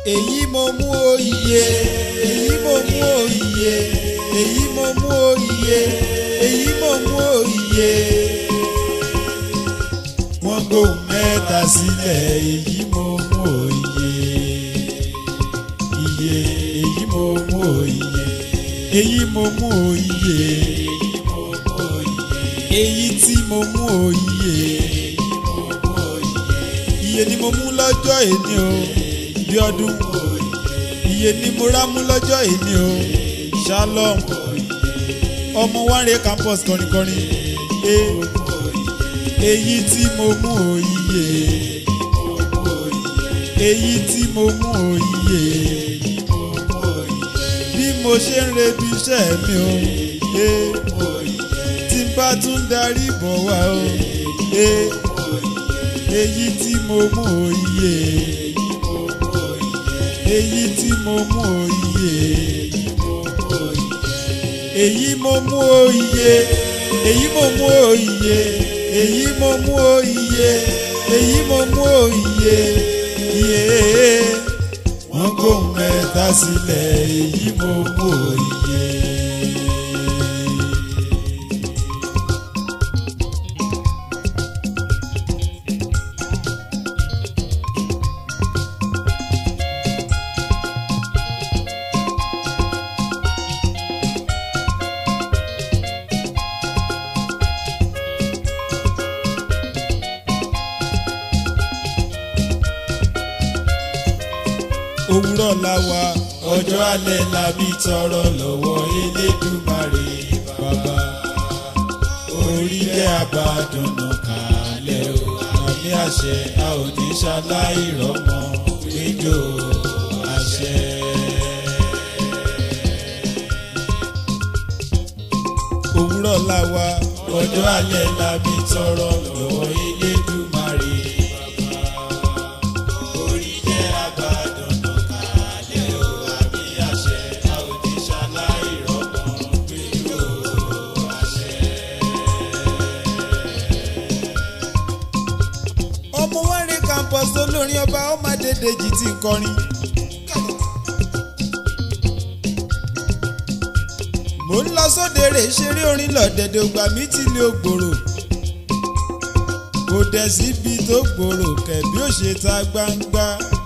èyí mo mú òye èyí mo mú òye èyí mo mú òye èyí mo mú òye. wọ́n gbóhùn mẹ́ta sílẹ̀ èyí mo mú òye iye èyí mo mú òye èyí mo mú òye èyí mo mú òye èyí tí mo mú òye èyí mo mú òye iye ni mo mú lọ́jọ́ èní o bí ọdún iye ni mo rá mú lọ́jọ́ èní o shalom ọmọ wánre campus kọrinkọrin e èyí tí mo mú òye èyí tí mo mú òye bí mo ṣe ń rebi iṣẹ́ mi o e tí n bá tún darí bọ̀ wá o e èyí tí mo mú òye èyí tí mo mú òye èyí mo mú òye èyí mo mú òye èyí mo mú òye èyí mo mú òye iye wọ́n gbóhùn mẹ́ta sílẹ̀ èyí mo mú òye. òwúrọ̀ la wà ọjọ́ alẹ́ la bí tọrọ lọ́wọ́ elédùmarè bàbá orílẹ̀ àbádọ́nà kalẹ̀ o àmì àṣẹ a ò ní ṣaláì rọ́mọ péjọ àṣẹ. òwúrọ̀ la wà ọjọ́ alẹ́ la bí tọrọ lọ́wọ́ elédùmarè bàbá orílẹ̀ àbádọ́nà kalẹ̀ o àmì àṣẹ a ò ní ṣaláì rọ́mọ péjọ àṣẹ. ọmọ wẹ́rẹ́ campus olórin ọba ọmọdédèjì ti ń kọrin. mo ń lọ sóde rè ṣeré orin lọ́dẹ̀dẹ̀ ògbà mi ti lé ògbòrò kò dẹ̀ síbi tó gbòòrò kẹ̀bí ó ṣe ta gbangba.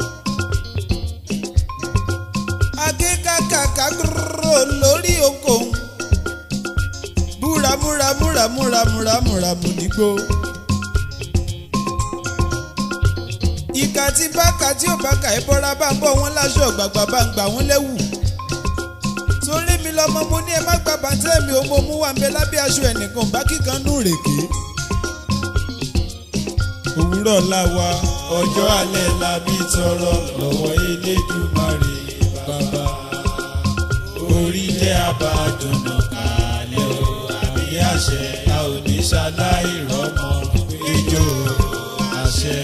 akíkàkàkà gbòòrò lórí okòó búramúra múramúra múramúramù nígbó. ìkà tí bákà tí ò bákà ẹ bọ́ra bá ń bọ̀ wọ́n láṣọ gbàgbà bá ń gbà wọ́n lẹ́wù. torí mi lọmọ mo ní ẹ má gba bàtẹ́ mi ò mo mú wa ń bẹ lábẹ́ aṣọ ẹnìkan bá kíkan nù rèké. òwúrọ̀ la wa ọjọ́ alẹ́ la bí tọrọ lọ́wọ́ elédùmarè bàbá orílẹ̀ àbádọ́nà kalẹ̀ o àmì àṣẹ a ò ní ṣaláì rọ́mọ ijó àṣẹ.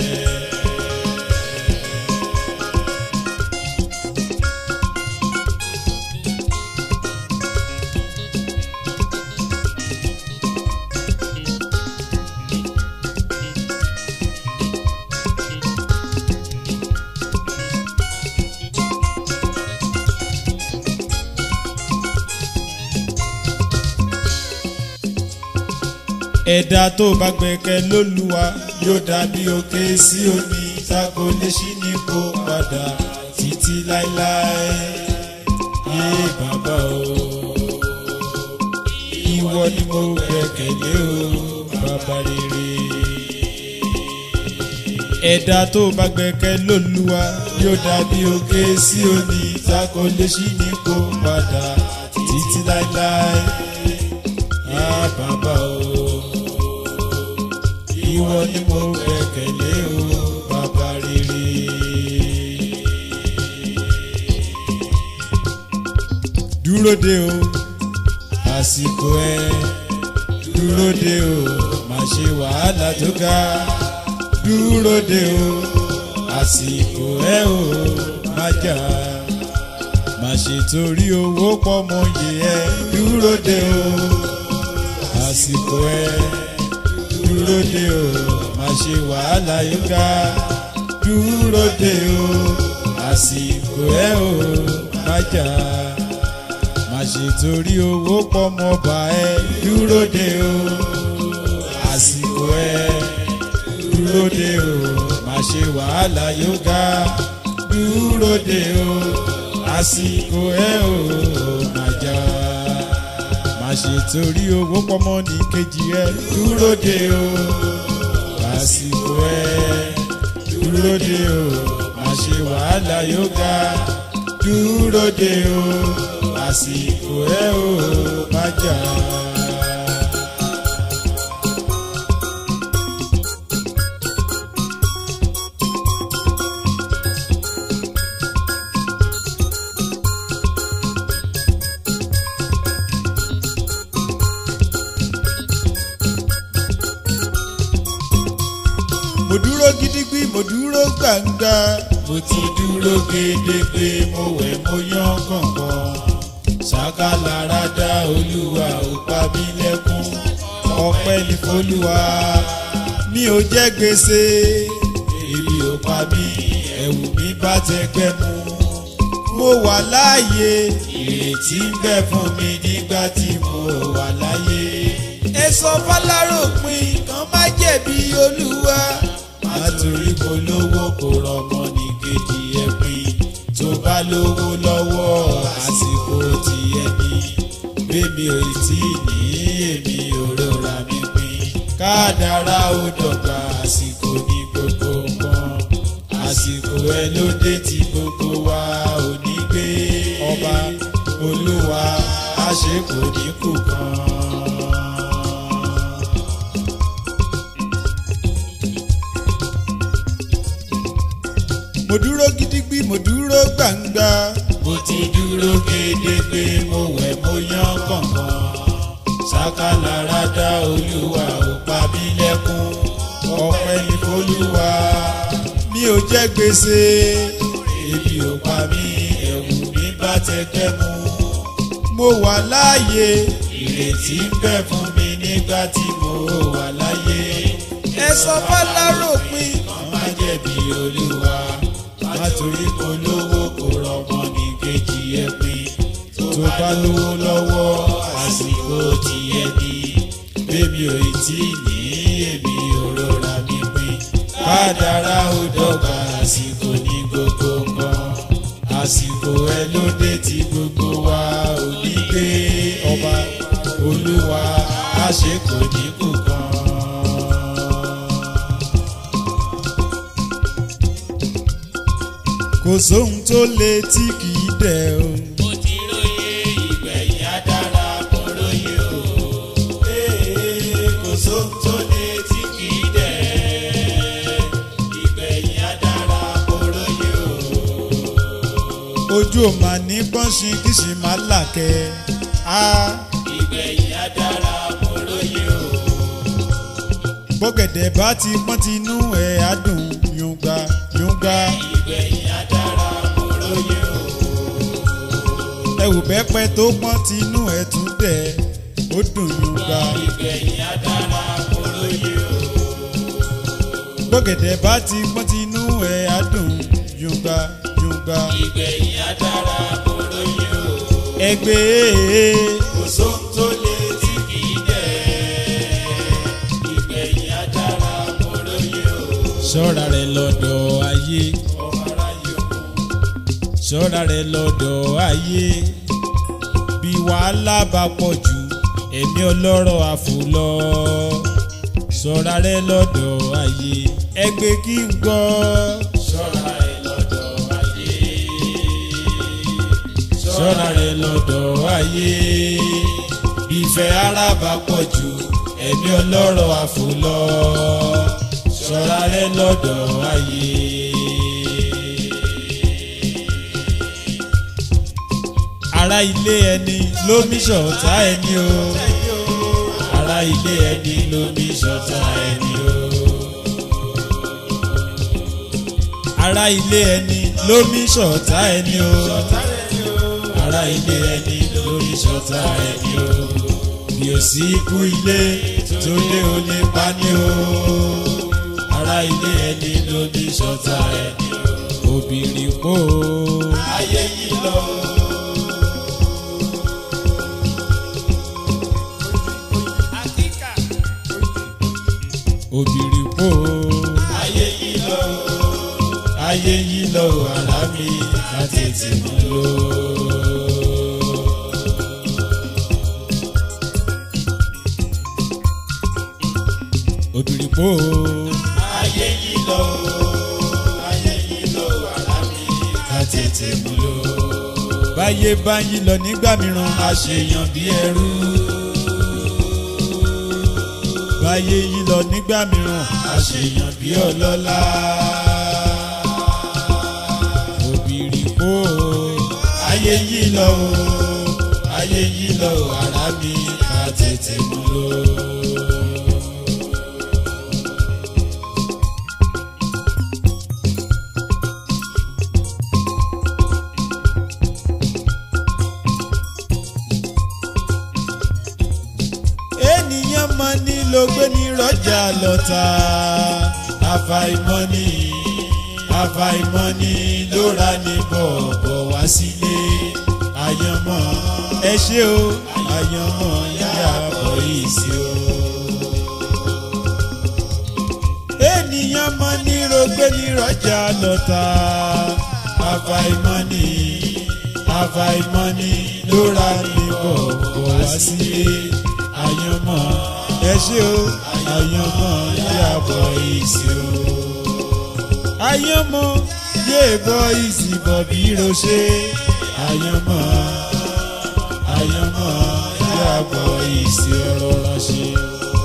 ẹ̀dá tó bá gbẹ̀kẹ́ lólúwa yóò dàbí òkè sí omi tako lè ṣí nípò padà títí láéláé yé bàbá o ìwọ ni mo gbẹ̀kẹ̀lé o bàbá rere. ẹ̀dá tó bá gbẹ̀kẹ́ lólúwa yóò dàbí òkè sí omi tako lè ṣí nípò padà títí láéláé yé bàbá o ìwọ ni mo gbẹ̀kẹ̀lé o bàbá rere. dúró de o àsìkò ẹ dúró de o má ṣe wàhálà tó ga dúró de o àsìkò ẹ o má jà má ṣe torí owó pọ̀ mọ́ yẹ ẹ dúró de o àsìkò ẹ dúró de o má ṣe wàhálà yóò ga dúró de o àsìkò ẹ ò bájà má ṣe torí owó pọ́mọba ẹ dúró de o àsìkò ẹ dúró de o má ṣe wàhálà yóga dúró de o àsìkò ẹ ò bájà má ṣe torí owó pọ́mọ ní kejì ẹ dúró de o àsìkò ẹ dúró de o má ṣe wàhálà yóga dúró de o àsìkò ẹ ò má jà. mo dúró gidigbi mo dúró gbàngà mo ti dúró gédégbé mo wẹ̀ mo yán kànkan ṣàkàlára dá olúwa ò pa mí lẹ́kún ọpẹ́ ní folúwa mi ò jẹ́ gbèsè èmi ò pa mí ẹ̀wù mi bá tẹgbẹ́ mu mo wà láàyè ìrètí ń bẹ fún mi nígbà tí mo wà láyé ẹ sọ fọláròpin kan má jẹ̀bi olúwa látòrí kò lówó kò rọmọ ní kejì ẹ pín tó bá lówó lọ́wọ́ àsìkò tí ẹ ní bébí ò tí ì ní èmi ò rọra mi pín kádàrá ó dọ̀gba àsìkò ní gbogbo nǹkan àsìkò ẹ ló dé tí gbogbo wa ò ní gbé ọba olúwa àṣekò ní kù kan. mo dúró gidigbi mo dúró gbangba. mo ti dúró gédégbé mo wẹ̀ mo yán kànkan. sákàlára dá olúwa ò pa mí lẹ́kún. ọpẹ́ ní folúwa mi ò jẹ́ gbèsè. ebi ò pa mí ẹ̀wù mi bá tẹgbẹ́ mu. mo wà láàyè ìrètí ń bẹ fún mi nígbà tí mo wà láyé. ẹ sọ fọláròpin kan má jẹ̀bi olúwa látòrí kò lówó kò rọmọ ní kejì ẹ pín tó bá lówó lọ́wọ́ àsìkò tí ẹ ní bébí ò tí ì ní èmi ò rọra mi pín kádàrá ó dọ́gba àsìkò ní gbogbo nǹkan àsìkò ẹ ló dé tí gbogbo wa ò ní gbé ọba olúwa àṣekò ní kù kan. kò sóhun tó le tí kì í dẹ̀ o. mo ti róye ìgbẹ̀yìn adára mo róye o. Ee, kò sóhun tó le tí kì í dẹ̀. ìgbẹ̀yìn adára mo róye o. ojú ò máa ní pọ́nṣin kì í ṣe máa làkẹ́. a ìgbẹ̀yìn adára mo róye o. gbọ́gẹ̀dẹ̀ bá ti pọ́n tinú ẹ̀ á dùn yunga yunga. ìgbẹ̀yìn adára mo róye o. ẹ̀wù bẹ́pẹ́ tó pọ́n tinú ẹ̀ tún dẹ̀ ó dùn yunga. ìgbẹ̀yìn adára mo róye o. gbọ́gẹ̀dẹ̀ bá ti pọ́n tinú ẹ̀ á dùn yunga yunga. ìgbẹ̀yìn adára mo róye o. ẹgbẹ́ kò sóhun tó le tí kì í dẹ̀. ìgbẹ̀yìn adára mo róye o. ṣọ́ra rẹ̀ lọ́dọ̀ ayé. ọmọ aráyé o. ṣọ́ra rẹ̀ lọ́dọ̀ ayé bí wàhálà bá pọ̀ jù ẹ̀mí ọlọ́rọ̀ àfòlọ́ ṣọ́ra rẹ̀ lọ́dọ̀ ayé ẹgbẹ́ kí n gbọ́ ṣọ́ra ẹ lọ́dọ̀ ayé. ṣọ́ra rẹ̀ lọ́dọ̀ ayé bí ìfẹ́ ara bá pọ̀ jù ẹ̀mí ọlọ́rọ̀ àfòlọ́ ṣọ́ra rẹ̀ lọ́dọ̀ ayé. ará ilé ẹni ló mí ṣọ̀tá ẹni o ará ilé ẹni ló mí ṣọ̀tá ẹni o ará ilé ẹni ló mí ṣọ̀tá ẹni o ará ilé ẹni ló mí ṣọ̀tá ẹni o bí o sí ikú ilé tó dé o lè pa ní o ará ilé ẹni ló mí ṣọ̀tá ẹni o obìnrin kó ayé yìí lọ. obìnrin kó ayé yìí lọ. ayé yìí lọ àlá mi ká tètè mú lọ. obìnrin kó ayé yìí lọ. ayé yìí lọ àlá mi ká tètè mú lọ. báyé bá yí lọ nígbà mìíràn àṣeyàn bí ẹrú. báyé yí lọ nígbà mìíràn àṣeyàn bí ọlọ́lá. obìnrin kó ayé yìí lọ o ayé yìí lọ o ara mi ká tètè mú lò. ènìyàn mọ ní ló gbé ní rọjà lọta àfàìmọ̀ ni àfàìmọ̀ ni ló ra ní bọ̀bọ̀ wá sílé àyànmọ́ ẹ ṣé o àyànmọ́ yàbọ̀ yìí sí o. ènìyàn mọ ní ló gbé ní rọjà lọta àfàìmọ̀ ni àfàìmọ̀ ni ló ra ní bọ̀bọ̀ wá sílé àyànmọ́ ẹ ṣé o àyànmọ́ yàbọ̀ yìí sí o. àyànmọ́ yé bọ́ ìsìnbọ̀ bí roṣe àyànmọ́ àyànmọ́ yàbọ̀ ìsì ọ̀rọ̀ ránṣẹ́.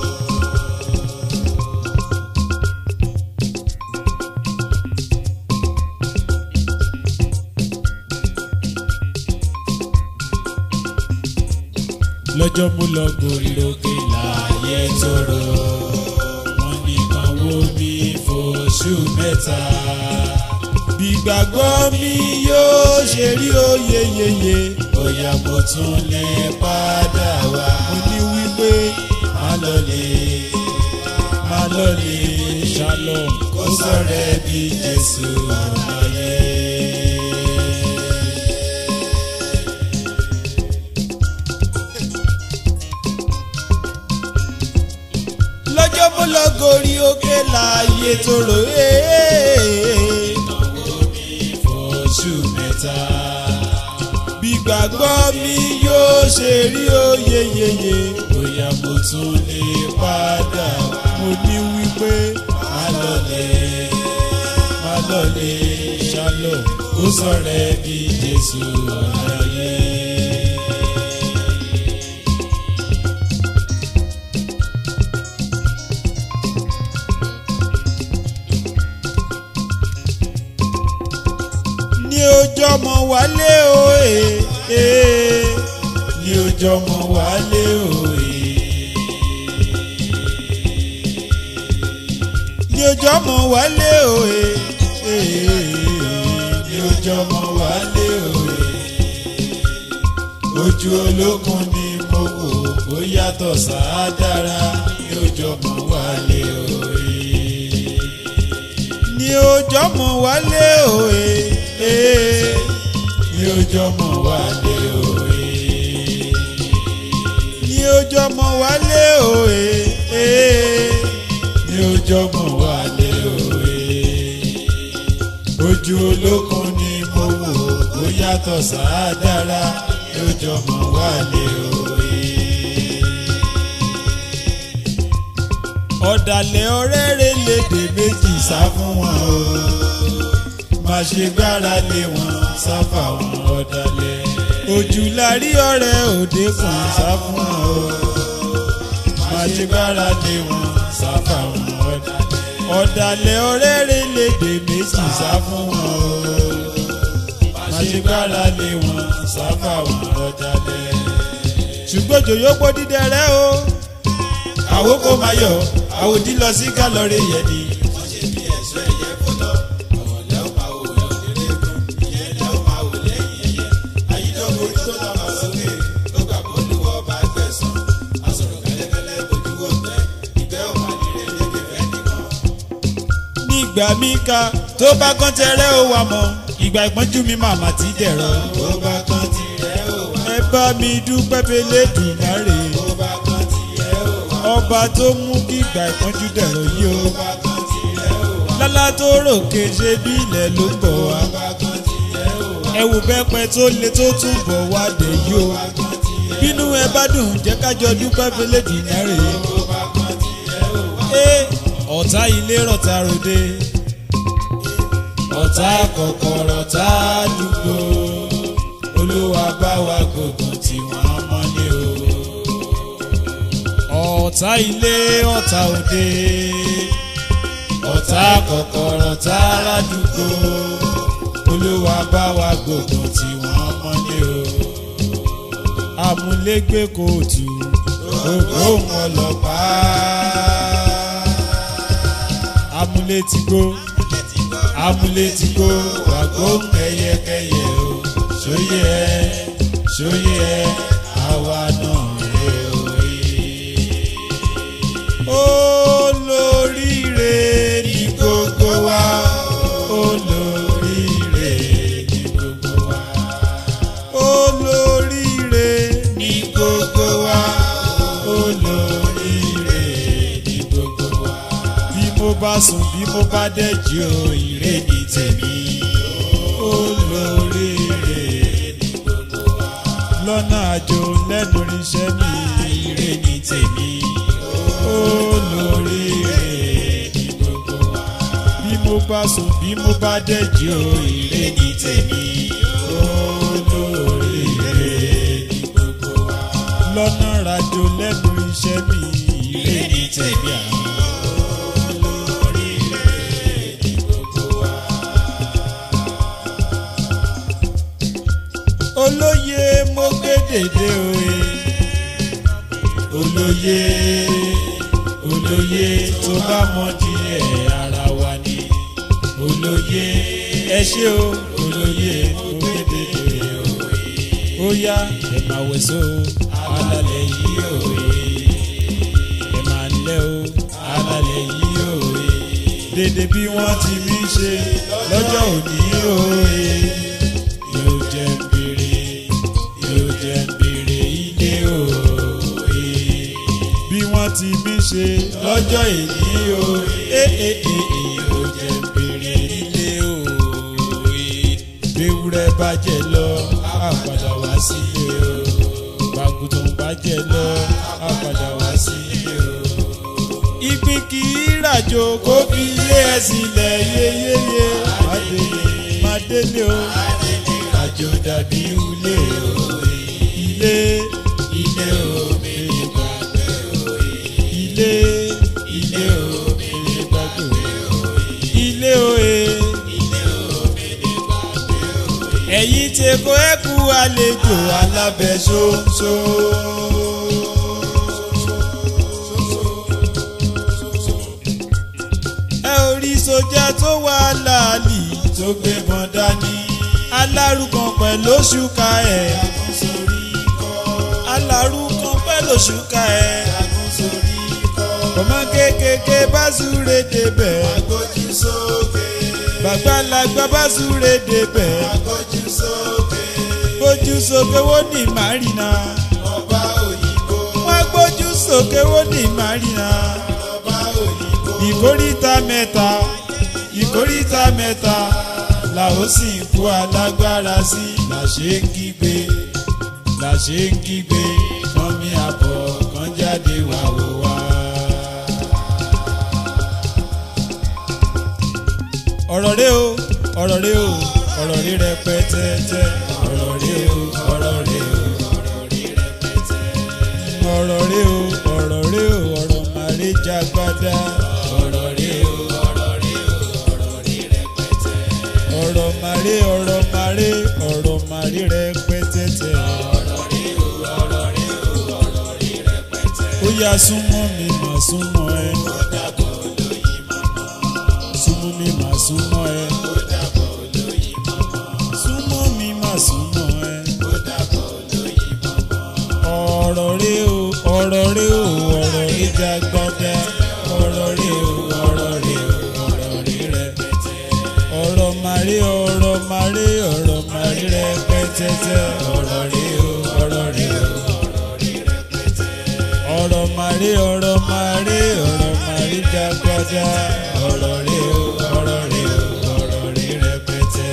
lọ́jọ́ mú lọ gòrí lókè láàyè tóró wọn nìkan wo mi fòṣù mẹ́ta. gbígbàgbọ́ mi yóò ṣe rí oyè yeye bóyá mo tún lè padà wá. mo ní wípé má lọlé má lọlé shalom kó sọ̀rẹ́ bí Jésù láyé. lọ́jọ́ mú lọ gòrí òkè láàyè tóró ee. fòṣù mẹ́ta. gbígbàgbọ́ mi yóò ṣe rí oyè yeye bóyá mo tún lè padà wá. mo ní wípé má lọlé má lọlé shalom kó sọ̀rẹ́ bí Jésù láyé. ní ọjọ́ mọ wálé o ee ee ní ọjọ́ mọ wálé òye. ní ọjọ́ mọ wálé o ee ee ní ọjọ́ mọ wálé òye. ojú olókun ni mo wò ó yàtọ̀ sáádára ní ọjọ́ mọ wálé òye. ní ọjọ́ mọ wálé o ee ee ní ọjọ́ mọ wálé òye. ní ọjọ́ mọ wálé o ee ee ní ọjọ́ mọ wálé òye. ojú olókun ni mo wò ó yàtọ̀ sáádára ní ọjọ́ mọ wálé òye. ọ̀dàlẹ̀ ọ̀rẹ́ rẹ̀ lédè méjì sá fún wọn o má ṣe gbára lé wọn sá fáwọn ọ̀dàlẹ̀ ojú la rí ọ̀rẹ́ òde kan sá fún wọn o má ṣe gbára lé wọn sá fáwọn ọ̀dàlẹ̀ ọ̀dàlẹ̀ ọ̀rẹ́ rẹ̀ lédè méjì sá fún wọn o má ṣe gbára lé wọn sá fáwọn ọ̀dàlẹ̀ ṣùgbọ́n jòyó pọ̀ dídẹ rẹ o àwòkọ́ máa yọ àwòdì lọ sí kálọ̀rì yẹn ni. nígbà mí ka tó bá kán tẹrẹ ó wà mọ́ ìgbà ìpọ́njú mi màmá ti dẹ̀rọ. tó bá kan tirẹ̀ ó wà. ẹ bá mi dúpẹ́ fẹlẹ́ dùnárè tó bá kan tirẹ̀ ó wà. ọba tó mú kí ìgbà ìpọ́njú dẹ̀rọ yìí o. tó bá kan tirẹ̀ ó wà. lálá tó ròkè ṣe bí ilẹ̀ ló ń bọ̀ wá. tó bá kan tirẹ̀ ó wà. ẹ wò bẹ́pẹ tó le tó tún bọ̀ wá dé yìí o. tó bá kan tirẹ̀ bínú ẹ bá dùn jẹ́ kájọ dúpẹ́ fẹlẹ́ dùnárè. tó bá kan tirẹ̀ ó wà. ẹ ọ̀tá ilé rọ̀tà ròde. ọ̀tá kọ̀kọ̀rọ̀ tá a dùgbò olúwa bá wa gbógun tí wọ́n mọ́lé o. ọ̀tá ilé ọ̀tá òde. ọ̀tá kọ̀kọ̀rọ̀ tá a dùgbò olúwa bá wa gbógun tí wọ́n mọ́lé o. amúlégbé kóòtù. ògbóhùn ọlọ́pàá amúlétígbó. amúlétígbó wàgbóhùn kẹyẹkẹyẹ o sóyè ẹ sóyè ẹ àwa náà rè o. olóríire ní gbogbo wa olóríire ní gbogbo wa olóríire ní gbogbo wa olóríire ní gbogbo wa bí mo bá sùn bí mo bá dẹ̀jí o ire ní tèmi olóríire ní gbogbo wa lọ́nà àjò lẹ́nu iṣẹ́ mi ire ní tèmi olóríire ní gbogbo wa bí mo bá sùn bí mo bá dẹ̀jí o ire ní tèmi olóríire ní gbogbo wa lọ́nà àjò lẹ́nu iṣẹ́ mi ire ní tèmi olóríire ní gbogbo wa. olóye mo gbé dèdè òye olóye olóye tó bá mọ díẹ̀ ara wa ni olóye ẹ ṣé o olóye mo kéde òye ó yá ẹ máa wẹ̀sọ́ o alálẹ̀ yìí òye ẹ máa lẹ́ o alálẹ̀ yìí òye dédé bí wọ́n ti mí ṣe lọ́jọ́ òní òye yóò jẹ́ ń béèrè yóò jẹ́ ń béèrè ilé òye bí wọ́n ti mí ṣe lọ́jọ́ èyí òye yóò jẹ́ ń béèrè ilé òye béwúrẹ́ bàjẹ́ lọ á padà wá sílé o. bàgùtàn bàjẹ́ lọ á padà wá sílé o. ìpín kì í ràjò kó fi ilé ẹ̀ sílẹ̀ yéyéyé màdélé màdélé o àjò dàbí ilé o. ilé ilé o mèrè gbàgbé o. ilé ilé o mèrè gbàgbé o. ilé òye ilé o mèrè gbàgbé o. ẹ̀yin tí kò ẹ́ kú àlejò alábẹ́ ṣoṣo. ẹ ò rí sójà tó wà láàlì tó gbé mọ́ dání. alárùkàn pẹ̀lú òṣùkà ẹ̀ jagun sórí ikọ́. alárùkàn pẹ̀lú òṣùkà ẹ̀ jagun sórí ikọ́. ọmọ kékeré bá súré débẹ̀ agbójú sókè. bàgbàlagbà bá súré débẹ̀ agbójú sókè. gbójú sókè wó ní màrínà ọba òyìnbó. wọ́n gbójú sókè wó ní màrínà ọba òyìnbó. ìkórìtà mẹ́ta ìkórìtà mẹ́ta làwọn sì ń kó alágbára sí làṣẹ ń kígbe làṣẹ ń kígbe kan mi àbọ̀ kan jáde wá wò wá. ọ̀rọ̀ rẹ o ọ̀rọ̀ rẹ o ọ̀rọ̀ rẹ rẹpẹtẹtẹ ọ̀rọ̀ rẹ o ọ̀rọ̀ rẹ o ọ̀rọ̀ rẹ rẹpẹtẹ. ọ̀rọ̀ rẹ o ọ̀rọ̀ rẹ o ọ̀rọ̀ màrí jagbada ọ̀rọ̀ rẹ o ọ̀rọ̀ rẹ o ọ̀rọ̀ rẹ rẹpẹtẹ. ọ̀rọ̀ màrí ọ̀rọ̀ màrí ọ̀rọ̀ màrí rẹpẹtẹtẹ ọ̀rọ̀ rẹ o ọ̀rọ̀ rẹ o ọ̀rọ̀ rẹ rẹpẹtẹ. ó yá súnmọ́ mi mà súnmọ́ ẹ ó dàbọ̀ olóyin mọ́mọ́. súnmọ́ mi mà súnmọ́ ẹ ó dàbọ̀ olóyin mọ́mọ́. súnmọ́ mi mà súnmọ́ ẹ ó dàbọ̀ olóyin mọ́mọ́. ọ̀rọ̀ rẹ o ọ̀rọ̀ rẹ o ọ̀rọ̀ rẹ jagbada ọ̀rọ̀ rẹ o ọ̀rọ̀ rẹ o ọ̀rọ̀ rẹ rẹpẹtẹ màrí ọ̀rọ̀ màrí ọ̀rọ̀ màrí rẹpẹtẹtẹ ọ̀rọ̀ rí o ọ̀rọ̀ rí o ọ̀rọ̀ màrí ọ̀rọ̀ màrí ọ̀rọ̀ màrí dàgbàdà ọ̀rọ̀ rí o ọ̀rọ̀ rí o ọ̀rọ̀ rí rẹpẹtẹ.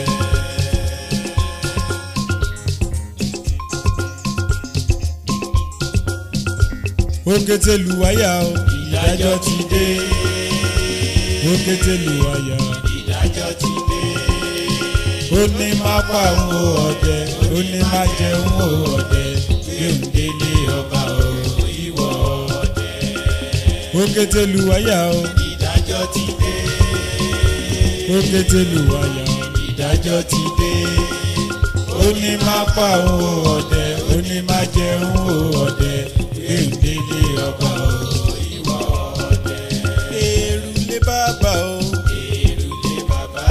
òkété lùwáyà o ìdájọ́ ti dé òkété lùwáyà ìdájọ́ ti dé ó ní má pa òun o ọdẹ ó ní má jẹ òun o ọdẹ gbẹ̀ǹdélé ọba o ìwọ ọdẹ òkété lùwáyà o ìdájọ́ ti dé òkété lùwáyà o ìdájọ́ ti dé ó ní má pa òun o ọdẹ ó ní má jẹ òun o ọdẹ gbẹ̀ǹdélé ọba o ìwọ ọdẹ èrù lé bàbá o èrùlé bàbá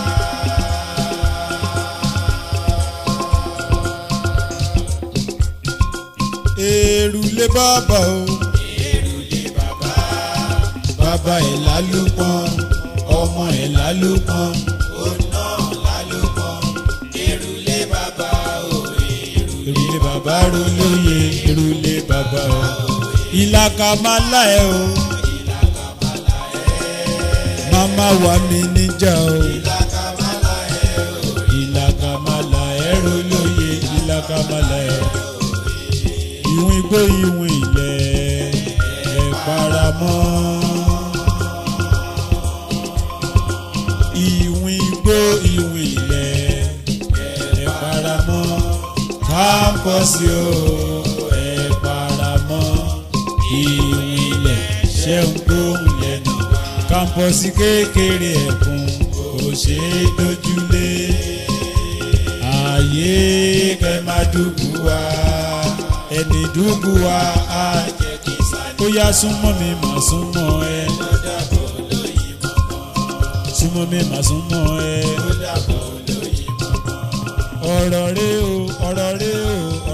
èrù lé bàbá o èrùlé bàbá bàbá ẹ̀ lálùpọ̀n ọmọ ẹ̀ lálùpọ̀n ọ̀nà lálùpọ̀ èrùlé bàbá o èrùlé èrù lé bàbá ro lóye èrù lé bàbá o ìlàkà máa lá ẹ o ìlàkàmàlà ẹ̀ màmá wà mí níjà o. ìlàkàmàlà ẹ̀ o ìlàkàmàlà ẹ̀rọ lóye ìlàkàmàlà ẹ̀. ìwọ̀n igbó ìwọ̀n ilẹ̀ ẹ̀ paramọ́. ìwọ̀n igbó ìwọ̀n ilẹ̀ ẹ̀ paramọ́. kámpọ̀sì o ẹ̀ paramọ́. ìwọ̀n ilẹ̀ ṣẹ́ ń gbóhùn lẹ́nu. kámpọ̀sì kékeré ẹ̀kún kò ṣeé dojúlé ààyè kẹ máa dùbù wá ẹni dùbù wá á jẹ́ kí sáré ó yá súnmọ́ mi mà súnmọ́ ẹ dàbọ̀ lóyìn mọ́mọ́ súnmọ́ mi mà súnmọ́ ẹ dàbọ̀ lóyìn mọ́mọ́ ọ̀rọ̀ rẹ o ọ̀rọ̀ rẹ o